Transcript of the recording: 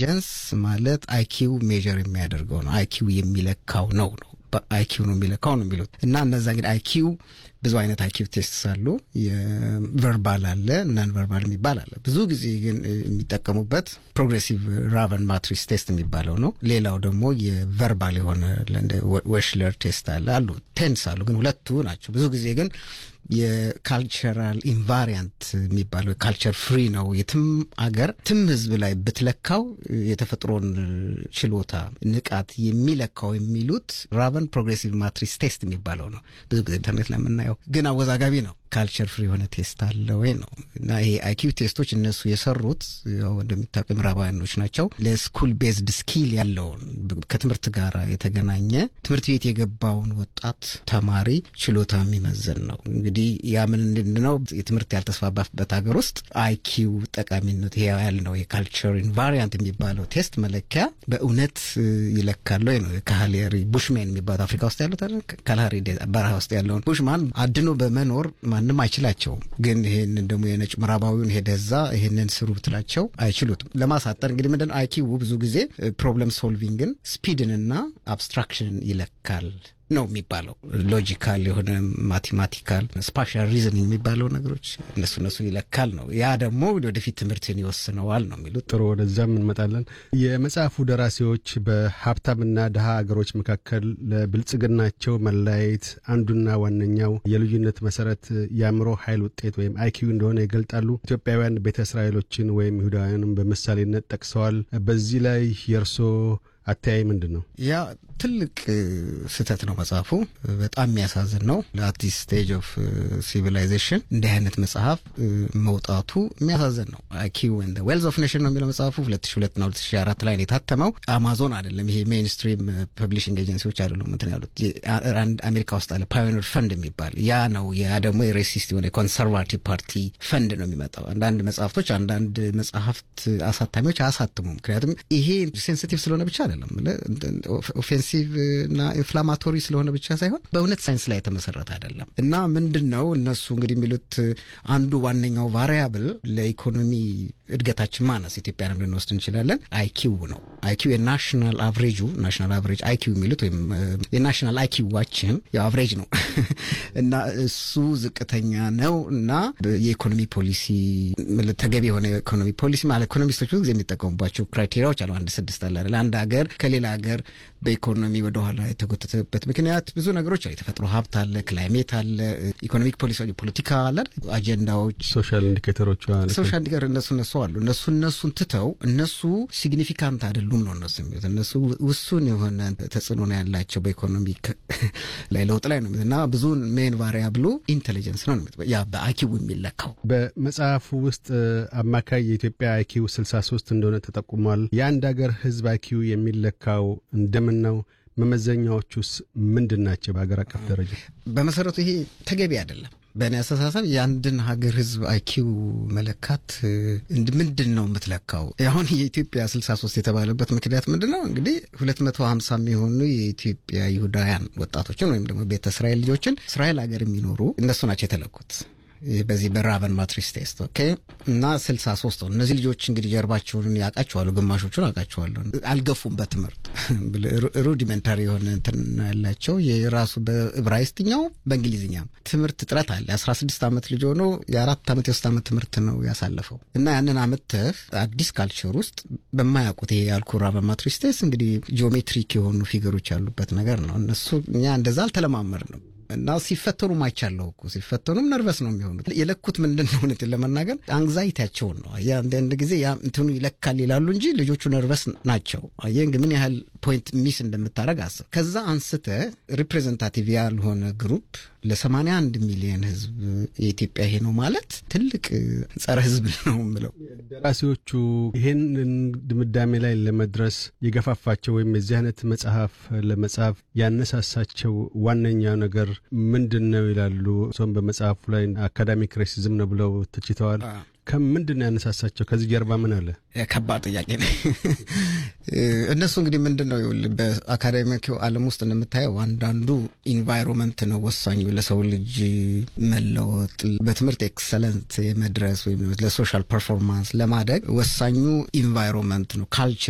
ኢንቴሊጀንስ ማለት አይኪው ሜጀር የሚያደርገው ነው። አይኪው የሚለካው ነው ነው አይኪው ነው የሚለካው ነው የሚሉት እና እነዛ እንግዲህ አይኪው ብዙ አይነት አይኪው ቴስት አሉ። የቨርባል አለ፣ ናን ቨርባል የሚባል አለ። ብዙ ጊዜ ግን የሚጠቀሙበት ፕሮግሬሲቭ ራቨን ማትሪክስ ቴስት የሚባለው ነው። ሌላው ደግሞ የቨርባል የሆነ ዌሽለር ቴስት አለ። አሉ ቴንስ አሉ፣ ግን ሁለቱ ናቸው። ብዙ ጊዜ ግን የካልቸራል ኢንቫሪያንት የሚባለው ካልቸር ፍሪ ነው። የትም አገር ትም ህዝብ ላይ ብትለካው የተፈጥሮን ችሎታ ንቃት የሚለካው የሚሉት ራቨን ፕሮግሬሲቭ ማትሪክስ ቴስት የሚባለው ነው። ብዙ ጊዜ ኢንተርኔት ላይ የምናየው ግን አወዛጋቢ ነው። ካልቸር ፍሪ የሆነ ቴስት አለ ወይ ነው እና ይሄ አይኪው ቴስቶች እነሱ የሰሩት ያው እንደሚታወቅ ምዕራባውያኖች ናቸው። ለስኩል ቤዝድ ስኪል ያለውን ከትምህርት ጋር የተገናኘ ትምህርት ቤት የገባውን ወጣት ተማሪ ችሎታ የሚመዘን ነው። እንግዲህ ያ ምን ነው የትምህርት ያልተስፋባበት ሀገር ውስጥ አይኪው ጠቃሚነት ይሄ ያልነው የካልቸር ኢንቫሪያንት የሚባለው ቴስት መለኪያ በእውነት ይለካል ወይ ነው። ካህሌሪ ቡሽሜን የሚባሉት አፍሪካ ውስጥ ያሉት ካልሃሪ በረሃ ውስጥ ያለውን ቡሽማን አድኖ በመኖር ማንም አይችላቸውም። ግን ይሄንን ደግሞ የነጭ ምዕራባዊውን ሄደ እዛ ይሄንን ስሩ ብትላቸው አይችሉትም። ለማሳጠር እንግዲህ ምንድን አይኪው ብዙ ጊዜ ፕሮብለም ሶልቪንግን ስፒድንና አብስትራክሽንን ይለካል ነው የሚባለው። ሎጂካል የሆነ ማቴማቲካል ስፓሻል ሪዝኒንግ የሚባለው ነገሮች እነሱ እነሱ ይለካል ነው። ያ ደግሞ ወደፊት ትምህርትን ይወስነዋል ነው የሚሉት። ጥሩ፣ ወደዛም እንመጣለን። የመጽሐፉ ደራሲዎች በሀብታምና ድሃ አገሮች መካከል ለብልጽግናቸው መለያየት አንዱና ዋነኛው የልዩነት መሰረት የአእምሮ ኃይል ውጤት ወይም አይኪዩ እንደሆነ ይገልጣሉ። ኢትዮጵያውያን ቤተ እስራኤሎችን ወይም ይሁዳውያንም በምሳሌነት ጠቅሰዋል። በዚህ ላይ የእርሶ አተያይ ምንድን ነው? ያ ትልቅ ስህተት ነው። መጽሐፉ በጣም የሚያሳዝን ነው። ለአዲስ ስቴጅ ኦፍ ሲቪላይዜሽን እንዲህ አይነት መጽሐፍ መውጣቱ የሚያሳዝን ነው። አይኪው ኤንድ ዌልዝ ኦፍ ኔሽን ነው የሚለው መጽሐፉ 2002 ና 2004 ላይ ነው የታተመው። አማዞን አይደለም ይሄ ሜይንስትሪም ፐብሊሽንግ ኤጀንሲዎች አይደሉም እንትን ያሉት አንድ አሜሪካ ውስጥ አለ ፓዮኒር ፈንድ የሚባል ያ ነው። ያ ደግሞ የሬሲስት የሆነ የኮንሰርቫቲቭ ፓርቲ ፈንድ ነው የሚመጣው። አንዳንድ መጽሐፍቶች አንዳንድ መጽሐፍት አሳታሚዎች አያሳትሙም። ምክንያቱም ይሄ ሴንሲቲቭ ስለሆነ ብቻ አይደለም ኦፌንሲቭ እና ኢንፍላማቶሪ ስለሆነ ብቻ ሳይሆን በእውነት ሳይንስ ላይ የተመሰረተ አይደለም። እና ምንድን ነው እነሱ እንግዲህ የሚሉት አንዱ ዋነኛው ቫሪያብል ለኢኮኖሚ እድገታችን ማነስ ኢትዮጵያንም ልንወስድ እንችላለን አይኪው ነው። አይኪው የናሽናል አቭሬጁ ናሽናል አቭሬጅ አይኪው የሚሉት ወይም የናሽናል አይኪዋችን የአቭሬጅ ነው እና እሱ ዝቅተኛ ነው እና የኢኮኖሚ ፖሊሲ ተገቢ የሆነ የኢኮኖሚ ፖሊሲ ማለት ኢኮኖሚስቶች ብዙ ጊዜ የሚጠቀሙባቸው ክራይቴሪያዎች አሉ። አንድ ስድስት አለ አይደል? አንድ ሀገር ከሌላ ሀገር በኢኮኖሚ ወደኋላ የተጎተተበት ምክንያት ብዙ ነገሮች አሉ። የተፈጥሮ ሀብት አለ፣ ክላይሜት አለ፣ ኢኮኖሚክ ፖሊሲ፣ ፖለቲካ አለ፣ አጀንዳዎች፣ ሶሻል ኢንዲኬተሮች ሶሻል ኢንዲኬተር እነሱ እነሱ አሉ። እነሱ እነሱን ትተው እነሱ ሲግኒፊካንት አይደሉም ነው እነሱ የሚሉት። እነሱ ውሱን የሆነ ተጽዕኖ ነው ያላቸው በኢኮኖሚ ላይ ለውጥ ላይ ነው እና ብዙ ሜን ቫሪያብሉ ኢንቴሊጀንስ ነው ያ በአይኪው የሚለካው። በመጽሐፉ ውስጥ አማካይ የኢትዮጵያ አይኪው 63 እንደሆነ ተጠቁሟል። የአንድ ሀገር ህዝብ አይኪው የሚለካው እንደምን ነው? መመዘኛዎቹስ ምንድን ናቸው? በሀገር አቀፍ ደረጃ በመሰረቱ ይሄ ተገቢ አይደለም። በእኔ አስተሳሰብ የአንድን ሀገር ህዝብ አይኪው መለካት ምንድን ነው የምትለካው? አሁን የኢትዮጵያ 63 የተባለበት ምክንያት ምንድን ነው? እንግዲህ 250 የሚሆኑ የኢትዮጵያ ይሁዳውያን ወጣቶችን ወይም ደግሞ ቤተ እስራኤል ልጆችን እስራኤል ሀገር የሚኖሩ እነሱ ናቸው የተለኩት በዚህ በራቨን ማትሪክስ ቴስት ኦኬ። እና ስልሳ ሶስት ነው። እነዚህ ልጆች እንግዲህ ጀርባቸውን ያውቃቸዋሉ፣ ግማሾቹን አውቃቸዋለሁ። አልገፉም በትምህርት ሩዲመንታሪ የሆነ እንትን ያላቸው የራሱ በዕብራይስጥኛው በእንግሊዝኛም ትምህርት እጥረት አለ። አስራ ስድስት ዓመት ልጅ ሆኖ የአራት ዓመት የሶስት ዓመት ትምህርት ነው ያሳለፈው እና ያንን አመተህ አዲስ ካልቸር ውስጥ በማያውቁት ይሄ ያልኩ ራቨን ማትሪክስ ቴስት እንግዲህ ጂኦሜትሪክ የሆኑ ፊገሮች ያሉበት ነገር ነው። እነሱ እኛ እንደዛ አልተለማመር ነው እና ሲፈተኑ ማይቻለው እኮ ሲፈተኑም ነርቨስ ነው የሚሆኑት። የለኩት ምንድን ነው እውነትን ለመናገር አንግዛይቲያቸውን ነው። አየህ አንዳንድ ጊዜ ያ እንትኑ ይለካል ይላሉ እንጂ ልጆቹ ነርቨስ ናቸው። አየህ እንግዲህ ምን ያህል ፖይንት ሚስ እንደምታደረግ አስብ። ከዛ አንስተ ሪፕሬዘንታቲቭ ያልሆነ ግሩፕ ለሰማንያ አንድ ሚሊዮን ህዝብ የኢትዮጵያ ይሄ ነው ማለት ትልቅ ጸረ ህዝብ ነው የምለው። ደራሲዎቹ ይህንን ድምዳሜ ላይ ለመድረስ የገፋፋቸው ወይም የዚህ አይነት መጽሐፍ ለመጻፍ ያነሳሳቸው ዋነኛው ነገር ምንድን ነው ይላሉ። እሱም በመጽሐፉ ላይ አካዳሚክ ሬሲዝም ነው ብለው ተችተዋል። ከምንድን ነው ያነሳሳቸው? ከዚህ ጀርባ ምን አለ? ከባድ ጥያቄ ነው። እነሱ እንግዲህ ምንድን ነው በአካዳሚክ ዓለም ውስጥ እንደምታየው አንዳንዱ ኢንቫይሮንመንት ነው ወሳኙ ለሰው ልጅ መለወጥ፣ በትምህርት ኤክሰለንት የመድረስ ወይም ለሶሻል ፐርፎርማንስ ለማደግ ወሳኙ ኢንቫይሮንመንት ነው ካልቸር